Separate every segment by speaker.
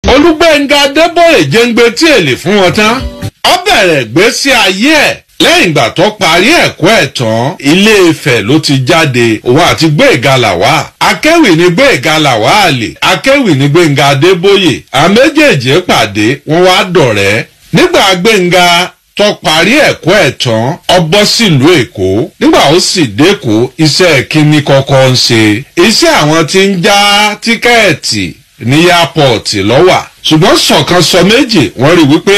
Speaker 1: olúgbẹ̀ngà adébóyè jẹ́ngbẹ́ tí èlé fún wọn tán ó bẹ̀rẹ̀ gbésí ayé ẹ̀ lẹ́yìn ìgbà tó parí ẹ̀kọ́ ẹ̀ tán ilé Ifẹ̀ ló ti jáde òun àti Gbénga Làwá akéwì ní Gbénga Làwá àlè akéwì ní Gbénga adébóyè àwọn méjèèjì pàdé wọn wá dọ̀rẹ́ nígbà Gbénga tó parí ẹ̀kọ́ ẹ̀ tán ó bọ́ sílùú èkó nígbà ó sì dẹ́kọ̀ iṣẹ́ kínní kọ́kọ́ ń ṣe iṣẹ́ àwọn tí ń já tíkẹ́ẹ̀tì ní yápọ̀tì lọ́wà ṣùgbọ́n sọ̀kan sọ méjì wọ́n rí wípé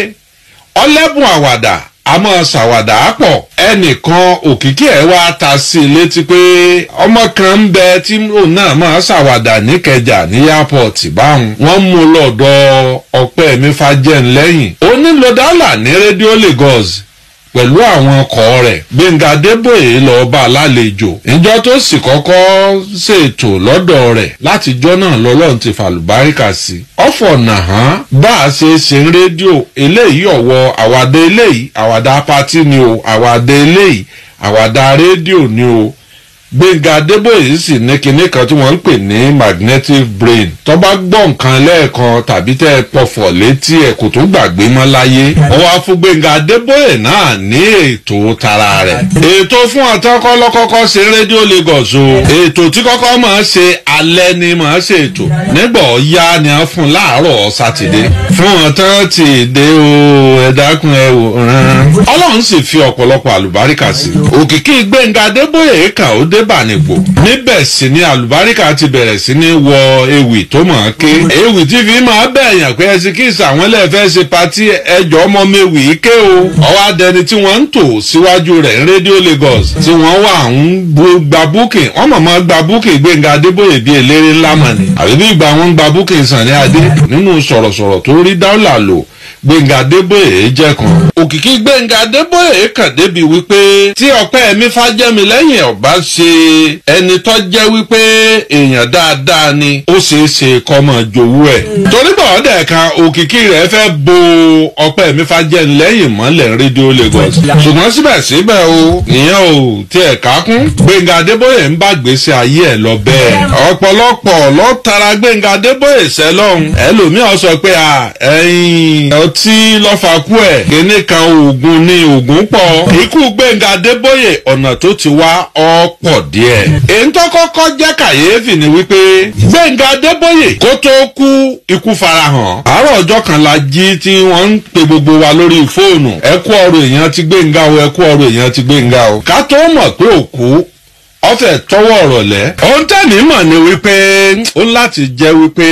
Speaker 1: ọlẹ́bùn àwàdà àmọ́ ṣàwàdà pọ̀ ẹnìkan òkìkí ẹ̀ wá ta sí i létí pé ọmọ kan ń bẹ tí òun náà máa ṣàwàdà níkẹjà ní yápọ̀tì báwọn wọ́n mú un lọ́dọ̀ ọpẹ́ mi fàjẹ́ńlẹ́yìn ó nílò dálà ní rédíò Lagos pẹ̀lú àwọn ọkọ̀ rẹ̀ Gbẹ̀ngà Adébóyè lọ bá a lálejò ìjọ tó sì kọ́kọ́ ṣètò lọ́dọ̀ rẹ̀ látijọ́ náà lọ́lọ́run ti fàlùbáríkà sí ọ̀fọ̀ nàhán bá a ṣe ṣe ń rédíò eléyìí ọ̀wọ́ àwàdà eléyìí àwàdà pátí ni o àwàdà eléyìí àwàdà rédíò ni o Gbẹ̀ngà Adébóyè sì ní kinní kan tí wọ́n ń pè ní magnetic brain tó bá gbọ́ nǹkan lẹ́ẹ̀kan tàbí tẹ́ ẹ pọ̀fọ̀ létí ẹ̀ kò tún gbàgbé mọ́ láyé ó wá fún Gbẹ̀ngà Adébóyè náà ní ètò tara rẹ̀ ètò fún àtọ́kọ́ lọ́kọ́kọ́ ṣe rédíò Lagos o ètò tí kọ́kọ́ máa ṣe alẹ́ ni máa ṣe ètò nígbà ọ̀ya ni a fún láàárọ̀ sátidé fún ọ̀tán ti dé o ẹ dákun ẹ wò rán Ọlọ́run sì fi ọ̀pọ̀lọpọ̀ àlùbáríkà sí òkìkí Gbẹ̀ngà Adébóyè kà ó dé bànìpò níbẹ̀ sì ni àlùbáríkà ti bẹ̀rẹ̀ sí ní wọ ewì tó mọ̀ ọ́n ké ewì tí fi máa bẹ̀yàn pé ẹsikíìsì àwọn ẹlẹ́fẹ́ ṣe patí ẹjọ́ ọmọ mewì ké o ọwọ́ adẹni tí wọ́n ń tò síwájú rẹ̀ ní rédíò Lagos tí wọ́n wà ń gba búkìn wọ́n mọ̀ mọ́ gba búkìn Gbẹ̀ngà Adébóyè bíi eléré ńlá mọ̀ ni àbí bí ìgbà wọn gba búkìn Sàní Adé nínú sọ̀rọ̀sọ̀rọ̀ tó rí dáúlà lò Gbẹ̀ngà Adébóyè jẹ́ kan. òkìkí Gbẹ̀ngà Adébóyè kàn débi wípé tí ọpẹ́ mi fájẹ́mi lẹ́yìn ọ̀bá ṣe ẹni tó jẹ́ wípé èèyàn dáadáa ni ó ṣeé ṣe kọ́mọ jowú ẹ̀. torí bọ̀ ọ́dẹ̀ kan òkìkí rẹ̀ fẹ́ bo ọpẹ́ mi fájẹ́mi lẹ́yìn mọ́lẹ̀ rédíò Lagos. ṣùgbọ́n síbẹ̀síbẹ̀ o ìyẹn ò tiẹ̀ kákún. Gbẹ̀ngà Adébóyè ń bá gbèsè ayé ẹ̀ lọ bẹ́ẹ̀. ọ̀pọ̀lọpọ̀ ló tara Gbẹ̀ngà Adébóyè sẹ́lọ̀hún. ẹlòmíràn sọ pé ẹ̀yin ọtí lọ́fà kú ẹ̀ kíní kan oògùn ni oògùn pọ̀. ikú Gbẹ̀ngà Adébóyè ọ̀nà tó ti wá ọ̀pọ̀ díẹ̀. èyí tó kọ́kọ́ jẹ́ kàyéfì ni wípé Gbẹ̀ngà Adébóyè kó tó kú ikú farahàn. àárọ̀ ọjọ́ kan la jí tí wọ́n ń pe gbogbo wa lórí fóònù. ẹ kú ọ̀rọ̀ èèyàn ti Gbẹ̀ngà o ẹ kú ọ̀rọ̀ èèyàn ti Gbẹ̀ngà o. ká tó mọ̀ pé òkú ọfẹ tọwọ́ ọ̀rọ̀ lẹ. ohun tẹ́ni mọ̀ ni wípé ó láti jẹ́ wípé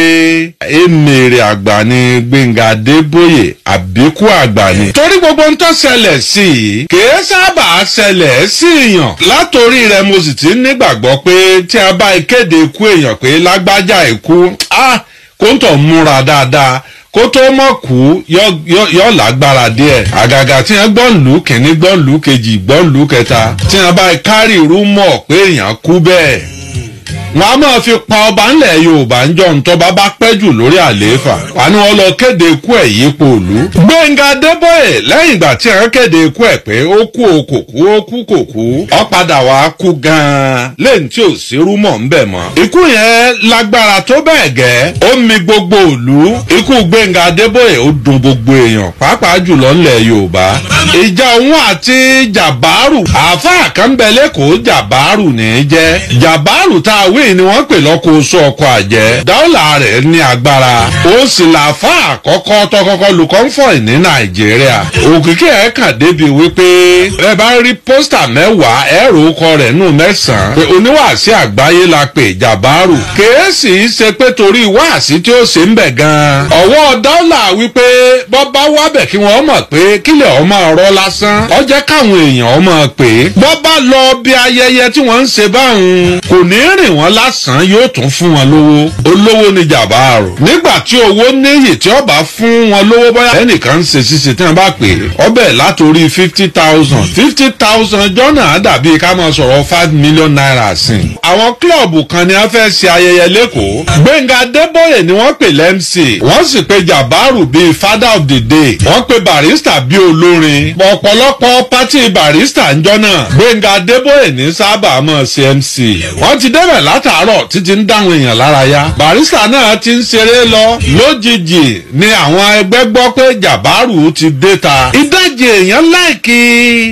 Speaker 1: èmèrè àgbà ni Gbẹ̀ngà Adébóyè àbíkú àgbà ni. torí gbogbo ń tó ṣẹlẹ̀ sí i kìí sábà ṣẹlẹ̀ sí èèyàn. látòrí rẹ̀ mo sì ti nígbàgbọ́ pé tí a bá kéde ikú èèyàn pé lágbájá ikú kó ń tọ̀ múra dáadáa kó tó mọ̀ kú yọ lágbára díẹ̀ àgàgà tí wọ́n gbọ́n lù kìíní gbọ́n lù kejì gbọ́n lù kẹta tí wọ́n bá kárì rúmọ̀ pé èèyàn kú bẹ́ẹ̀ wọn a máa fi pa ọba ńlẹ̀ yorùbá ń jọ ntọ́ba bá pẹ́ jù lórí àlééfà wà ní wọn lọ kéde ikú ẹ̀ yípo òlu. Gbẹ̀ngà Adébóyè lẹ́yìn ìgbà tí wọ́n kéde ikú ẹ̀ pé ó kú o kò kú ó kú kò kú ó padà wá kú gan-an lẹ́yìn tí ò sí rúmọ̀ ń bẹ̀ mọ́. ikú yẹn lágbára tó bẹ́ẹ̀ gẹ́ ó mi gbogbo òlu ikú Gbẹ̀ngà Adébóyè ó dùn gbogbo èèyàn pàápàá jùlọ ńlẹ̀ yorùbá. ìjà òun àti jàbáàrù àáfàá kan bẹ lẹ́kọ̀ọ́ jàbáàrù ní í jẹ́ jàbáàrù tá a wí ni wọ́n pè lọ́kọ̀ oṣù ọkọ̀ àjẹ́ dáwọ́là rẹ̀ ní agbára ó sì làáfà àkọ́kọ́ tọkọ́kọ́ lu kọ́ńfọ̀ì ní nàìjíríà òkìkí ẹ̀ kàn débi wípé ẹ bá rí pósítà mẹ́wàá ẹ̀rọ ọkọ rẹ̀ nù mẹ́sàn-án pé oníwàásí àgbáyé la pè jàbáàrù kèésì ṣe pé torí wáàsí tí ó ṣe ń bẹ̀ gan-an ọwọ́ dáwọ́là wípé bọ́ bá wábẹ̀ kí wọ́n mọ̀ pé kílẹ̀ ọmọ ọ̀rọ̀ lásán ó jẹ́ káwọn èèyàn ọmọ pé bọ́ bá lọ bí ayẹyẹ tí wọ́n ń ṣe báwọn kò ní rìn wọ́n lásán yóò tún fún wọn lówó olówó ni jàbáàrò nígbà tí owó níyì tí ọba fún wọn lówó bóyá ẹnìkan ń ṣe ṣíṣe tí wọn bá pè é ọbẹ̀ látòrí fifty thousand fifty thousand jọ́nà dàbí ká máa sọ̀rọ̀ five million naira sí i. àwọn kílọ̀bù kan ni wọ́n fẹ́ ṣe ayẹyẹ lẹ́kọ̀ọ́ Gbẹ̀ngà Adébóyè ni wọ́n pè lẹ́mc wọ́n sì pe jàbáàrò bíi father of of the day wọ́n pe barista bí olórin ọ̀pọ̀lọpọ̀ pátì barista ń jọ́ náà gbẹ̀ngà adébóyè ní sábà mọ̀ cmc wọ́n ti débẹ̀ látàárọ̀ títí ń dáhùn èèyàn lára yá barista náà ti ń ṣeré lọ lójijì ni àwọn ẹgbẹ́ gbọ́ pé jàbáàrù ti dé ta ìdajì èèyàn láìkí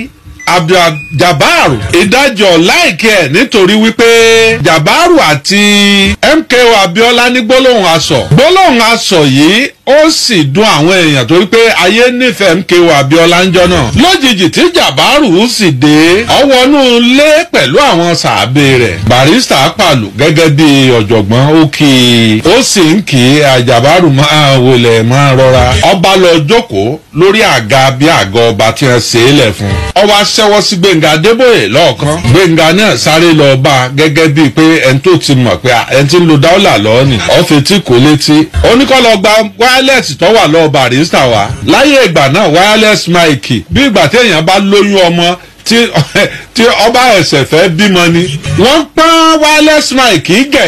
Speaker 1: abduljabaru ìdájọ́ láìkẹ́ nítorí wípé jabaru àti mko abiola ní gbólóhùn aṣọ gbólóhùn aṣọ yìí ó sì dùn àwọn èèyàn torí pé ayé nífẹ̀ẹ́ mko abiola ń jọ náà lójijì tí jabaru sì dé ọwọ́nú lé pẹ̀lú àwọn sàábé rẹ̀ barista pàlù gẹ́gẹ́ bí ọ̀jọ̀gbọ́n ó kì í ó sì ń kì í àjàbárù máa wọlé máa rọra ọba lọ jókòó lórí àga bí àga ọba tí wọ́n ṣe é lẹ̀ fún ọwọ́ aṣẹ́wọ́ sí gbẹ̀ngà adébóyè lọ́ọ̀kan gbẹ̀ngà náà sáré lọ bá a gẹ́gẹ́ bíi pé ẹni tó ti mọ̀ pé ẹni tí ń lo dáwọ́là lọ́ọ́ ni ọ̀fẹ́ tí kò létí oníkọ́lọ́ gba wireless tó wà lọ́ọ́ barista wa láyé ìgbà náà wireless mic bí ìgbà téèyàn bá lóyún ọmọ tí tí ọba ẹsẹ̀ fẹ́ bímọ ni wọ́n pọ́n wireless mic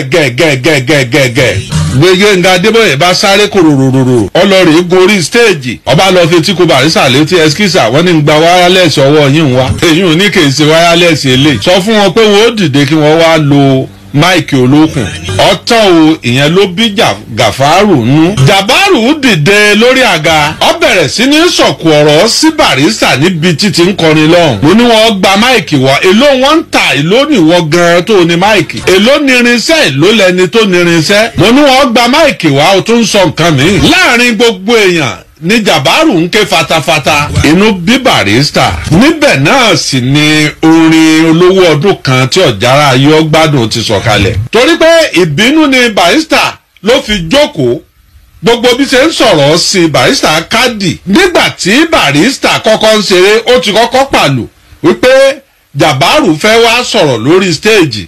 Speaker 1: gẹ̀gẹ̀gẹ̀gẹ̀gẹ̀gẹ̀ gbẹ̀ngà adébóyè bá sáré kòròròrò ọlọ́rìí gorí stéèjì ọba lọ fi tí kò barista létí ẹskísà wọ́n ní gba wireless ọwọ́ yín wá èyí ò ní kì í ṣe wireless eléyìí sọ fún wọn pé wọ́n ó dìde kí wọ́n wá lo máìkì olókùn ọtán o ìyẹn ló bí gàfárù nú. jàbárù dìde lórí àga ọ bẹ̀rẹ̀ sí ní sọ̀kù ọ̀rọ̀ sí barista níbi títí ń kọrin lọ́hùn. mo ní wọn gba máìkì wá èló wọn ń ta èló nìwọ gan tó ní máìkì èló nírinṣẹ́ èló lẹni tó nírinṣẹ́. mo ní wọn gba máìkì wá o tún sọ nǹkan mi. láàrin gbogbo èèyàn ní jàbárù ń ké fatafata inú bí barista níbẹ̀ náà sì ni orin olówó ọdún kan tí ọ̀jára yọ gbádùn ti sọ̀kalẹ̀ torí pé ìbínú ni barista ló fi jókòó gbogbo bí ṣe ń sọ̀rọ̀ sí barista kádì nígbà tí barista kọ́kọ́ ń ṣeré ó ti kọ́kọ́ pàlù wípé jàbárù fẹ́ wá sọ̀rọ̀ lórí stéèjì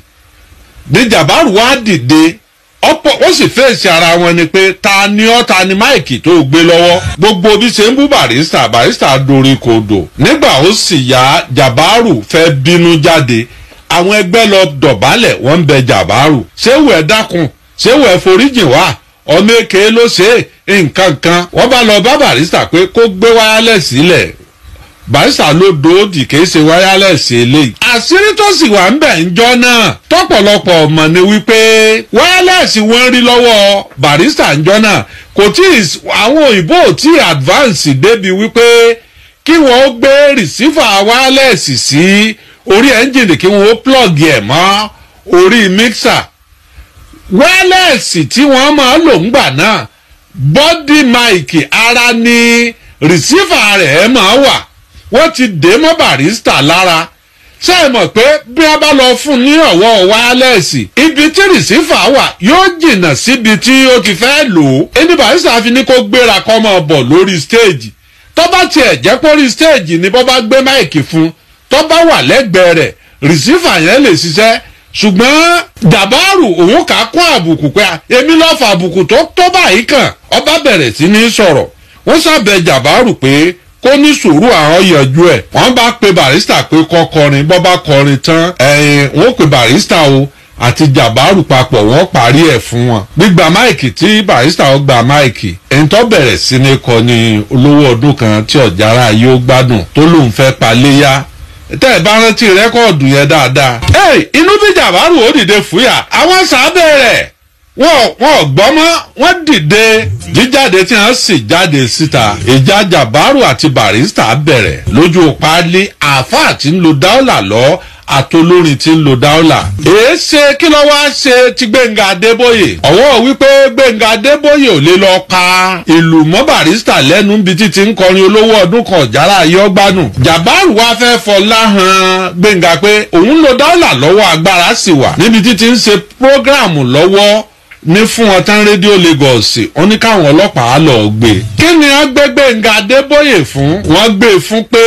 Speaker 1: ní jàbárù wá dìde ọ̀pọ̀ ó sì fèsì ara wọn ni pé ta ni ọ́ ta ni máìkì tó gbé lọ́wọ́ gbogbo bí ṣe ń bú barista barista dorí kodò nígbà ó sì yá jabaru fẹ́ bínú jáde àwọn ẹgbẹ́ lọ dọ̀bálẹ̀ wọ́n ń bẹ jabaru ṣéwù ẹ̀ dákun ṣéwù ẹ̀ foríjì wá ọmọ èké ló ṣe é nǹkan kan wọ́n bá lọ bá barista pé kó gbé wáyálẹ̀ sílẹ̀ barista ló dòódì kìí ṣe wáyálẹ̀sì eléyìí. àṣírí tó sì wà ń bẹ̀ ń jọ náà tọ́pọ̀lọpọ̀ ọmọ ni wípé wáyálẹ̀sì wọ́n rí lọ́wọ́ barista ń jọ náà kò tí ì àwọn òyìnbó ò tí ì advance débi wípé kí wọ́n gbé rìsífà wáyálẹ̀sì sí orí ẹ́ńjìnì kí wọ́n plug ẹ̀ mọ́ orí mixer wáyálẹ̀sì tí wọ́n máa lò ń gbà náà bọ́dí máìkì ara ni rìsífà rẹ̀ máa wà wọ́n ti dé mọ́ barista lára ṣé ẹ mọ̀ pé bí wọ́n bá lọ fún ní ọ̀wọ́ wáyálẹ́ẹ̀sì ibi tí rìsífà wà yóò jìnnà síbi tí ó ti fẹ́ lò ó ẹni barista fi ní kó gbéra kọ́ mọ́ bọ̀ lórí stéèjì tó bá tiẹ̀ jẹ́ pé orí stéèjì ni bó bá gbé máìkì fún tó bá wà lẹ́gbẹ̀ẹ́ rẹ̀ rìsífà yẹn lè ṣiṣẹ́ ṣùgbọ́n dàbáàrù òun kà á kún àbùkù pé èmi lọ́ọ́ fa àbùkù tó tó báyìí kàn ọba bẹ̀rẹ̀ sí ní sọ̀rọ̀ wọ́n sábẹ̀ jàbáàrù pé kó ní sùúrù àwọn yanjú ẹ̀ wọ́n bá pe barista pé kọ́ kọrin bọ́ bá kọrin tán ẹ̀yìn wọ́n pe barista o àti jàbáàrù papọ̀ wọ́n parí ẹ̀ fún wọn. gbígba máìkì tí barista ó gba máìkì ẹni tó bẹ̀rẹ̀ sí ní kọ ní olówó ọdún kan tí ọ̀jára yóò gbádùn tó lóun fẹ́ pa léyà tẹ́ ẹ bá rántí rẹ́kọ̀dù yẹn dáadáa. ẹ inú bí jàbáàrù ó dìde fúyà àwọn sábẹ́ rẹ̀ wọn wọn gbọ́ mọ́ wọ́n dìde jíjáde tí wọ́n sì jáde síta ìjà jàbáàrù àti barista bẹ̀rẹ̀ lójú páálí àáfàá tí ń lo dáọ́là lọ àtolórin tí ń lo dáọ́là. èé ṣe kí ló wá ṣe ti gbẹ̀ngà adébóyè ọ̀wọ́ wípé gbẹ̀ngà adébóyè ò lè lọ ka ìlú mọ́ barista lẹ́nu bí títí ń kọrin olówó ọdún kan ọ̀jára ayọ́gbánù. jàbáàrù wá fẹ́ fọlá hàn gbẹ̀ngà pé òun lo dáọ́là lọ́wọ́ agbára sì wà níbi títí ń ṣe prógráàmù lọ́wọ́ ní fún wọn tán rédíò lagos wọn ní káwọn ọlọ́pàá lọ gbé. kí ni wọ́n gbé gbẹ̀ngà adébóyè fún. wọ́n gbé fún pé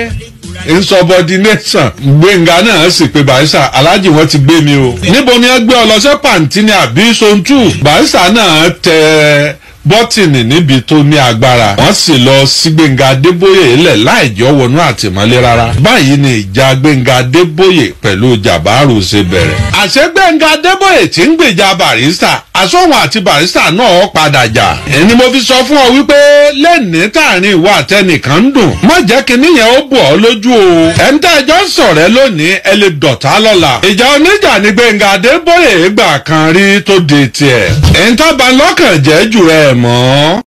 Speaker 1: insubordination gbẹ̀ngà náà sì pé barisa aláàjì wọn ti gbé mi o. níbo ni wọ́n gbé ọ lọ sí pàǹtí ni àbí sontu barisa náà tẹ bọ́tìnì níbi tó ní agbára wọ́n sì lọ sí gbẹ̀ngà adébóyè lẹ̀ láì jọ wọnú àtìmọ́lé rárá báyìí ni ìjà gbẹ̀ngà adébóyè pẹ̀lú jàbáàrù ṣe bẹ̀rẹ̀. àṣẹ gbẹ̀ngà adébóyè tí ń gbèjà barista àsọ̀wọ̀n àti barista náà padà jà. ẹni mo fi sọ fún ọ wípé lẹ́ni tààrin ìwà àtẹnìkan ń dùn má jẹ́ kí níyẹn ó bọ̀ ọ́ lójú o ẹni tá ẹjọ́ sọ̀rẹ́ lónìí ẹ lè dọ̀tá lọ́la ìjà oníjà ní Gbẹ́ngà Adébóyè gbà kan rí tó de tiẹ̀ ẹ̀ńtàbà lọ́kàn jẹ́ jù ẹ̀ mọ́.